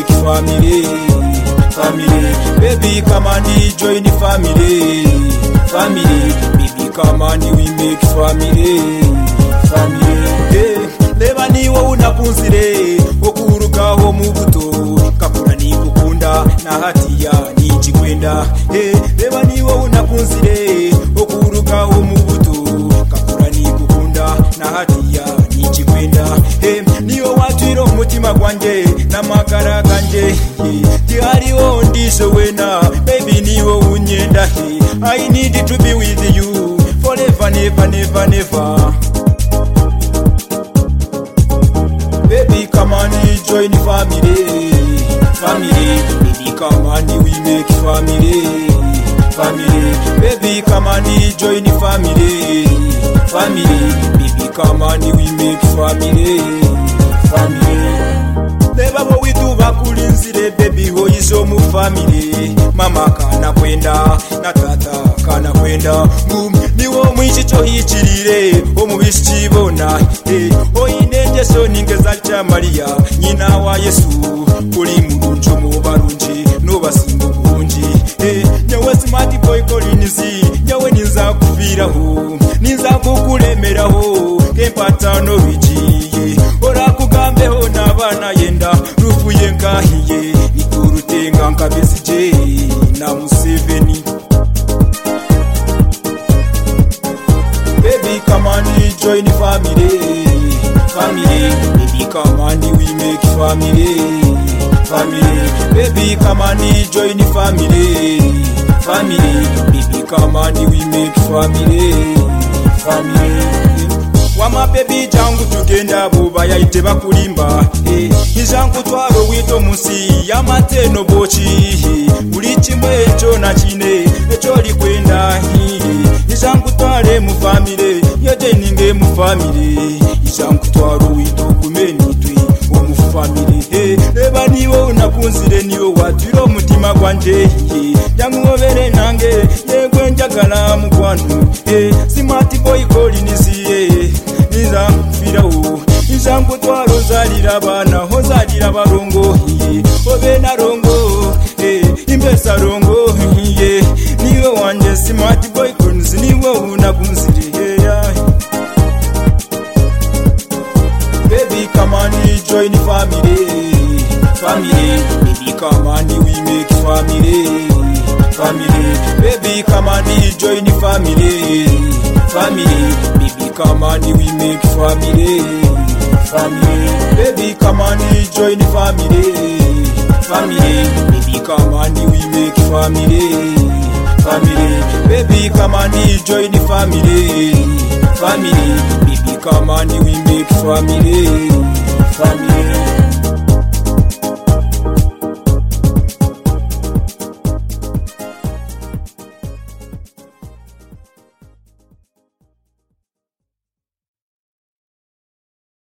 family, family. Baby, come and join the family, family. Baby, come and we make family, family. Hey, reba ni wowe unakunzire wo kurukaho mu buto kakura ni gukunda nahatiya nijikwenda hey, reba ni wowe unakunzire wo kurukaho mu buto kakura ni gukunda nahatiya nijikwenda hey, niyo watwira umutima gwanjye n'amagara ganjye tihariho ndishe wena baby niwo unyenda he i need to be with you forever never never never Baby, come on, you join the family, family. Baby, come on, you we make family, family. Baby, come on, you join the family, family. Baby, come on, you we make family, family. reba wowe tubakura inzire bebi ho izo mu famili mama kanakwenda na tata kanakwenda ngumi niwo mwishi cyo hicirire wo mu bisi kibona eh, hoyine ngeso n'ingeza cya mariya nyina wa yesu kuri murunji umubarunji nubasimba ubunji eh, nyawe simati boy kolinizi nyawe nizakuviraho nizakukuremeraho kempatano bigiye orakugambeho n'abana yenda ruvuye ngahiye nikurutenga nkabesije na museveni Baby, come on, you join the family, family. Baby, come on, we make family, family. Baby, come on, you join the family, family. Baby, come on, we make family, family. Wama baby jangu tugenda buba yayite bakulimba eh, Nkijangu twaro wito munsi y'amateno boci eh, Buli kimwe eco na kine eco likwenda hiye izamkutware mufamire yodeninge mufamire izamkutwara uwito kumenitwi omufamire Hey, reba niwo unakunzire niwo watwira omutima gwanje nyamuwobere nange yegwe njagala mugwantu Hey, simati boy kolinisiye nizamufirawo izamkutwara ozalira abana ozalira abarongo Hey, obe narongo Hey, imbesa rongo Hey, niwe wanje smart boy kunzi niwe unakunziriyeya baby come on you join the family family baby come on we make family family baby come on you join the family family baby come on we make family family baby come on you join the family family baby come on we make family family baby come on you join the family family baby come on we make family family